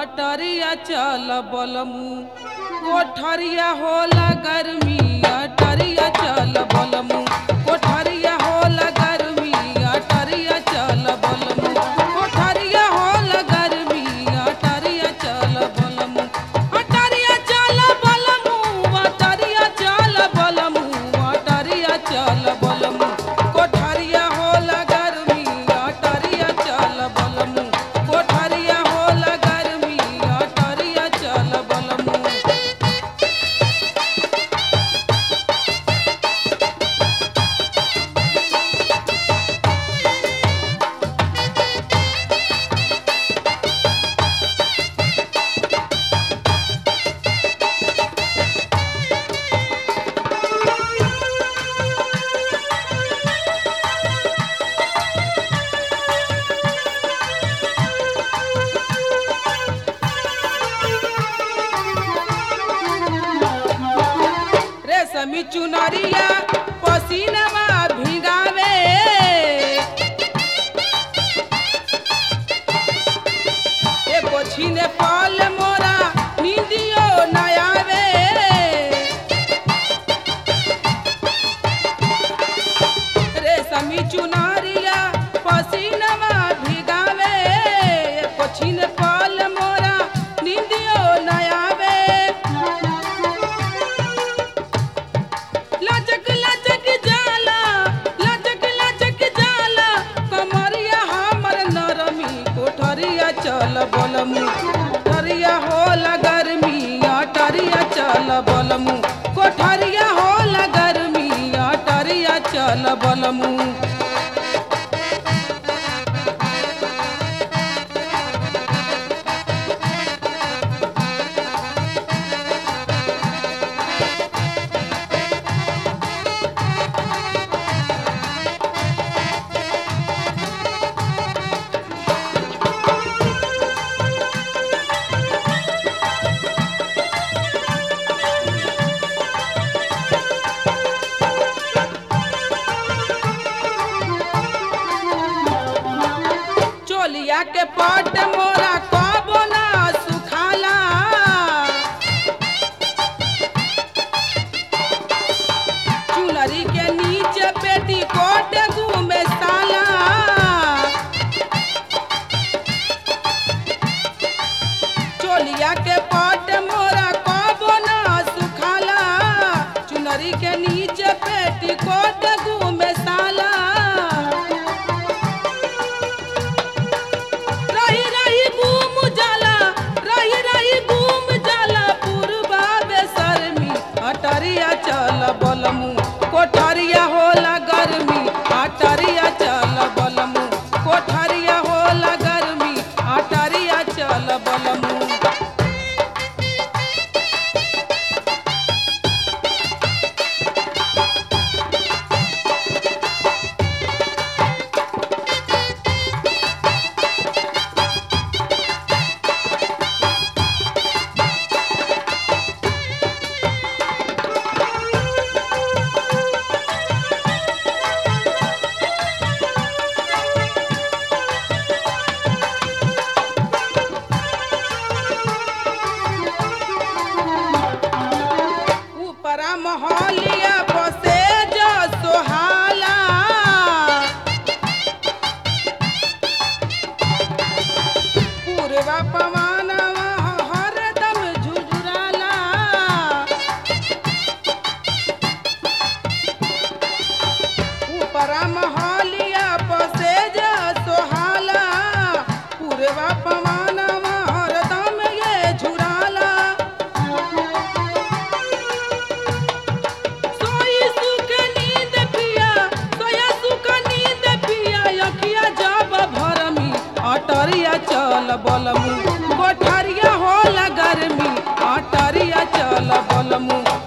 अटरिया चल बलमू कोठरिया होला गर्मी अटरिया चल बलमू कोठरिया होला गर्मी अटरिया चल बलमू कोठरिया होला गर्मी अटरिया चल बलमू अटरिया चल बलमू अटरिया चल बलमू अटरिया चल बलमू कोठरिया होला गर्मी अटरिया चल बलमू कोठरिया होला गर्मी अटरिया चल बलमू रेशमी चुनरिया पसीनवा भिगावे एको छीने पाल मोरा नींदियो न आवे रेशमी चुनरिया पसीनवा भिगावे एको छीने पाल मोरा नींदियो न आवे लचक लचक जाला लचक लचक जाला कमरिया हमर नरमी कोठरिया चल बलमू कोठरिया होला गर्मी अटरिया चल बलमू कोठरिया होला गर्मी अटरिया चल बलमू चोलिया के पट मोरा कबो ना सुखाला चुनरी के नीचे पेटी कोट घूमे साला चोलिया के पट मोरा कबो ना सुखाला चुनरी के नीचे पेटी कोट घूमे साला रही रही घूम जाला रही रही घूम जाला पूर्वा बेसरमी अटरिया चल बलमू कोठरिया होला गर्मी अटरिया चल बलमू कोठरिया होला गर्मी अटरिया चल बलमू ऊपरा मोहलिया बसे जो सोहाला पूर्वा पवनवा हरदम झुझुराला ऊपरा मोहलिया बसे जो सोहाला पूर्वा पवनवा हरदम ये झुराला सोई सुख नींद पिया सोया सुख नींद पिया अखिया जब भरमी अटरिया चल बलमू कोठरिया होला गर्मी अटरिया चल बलमू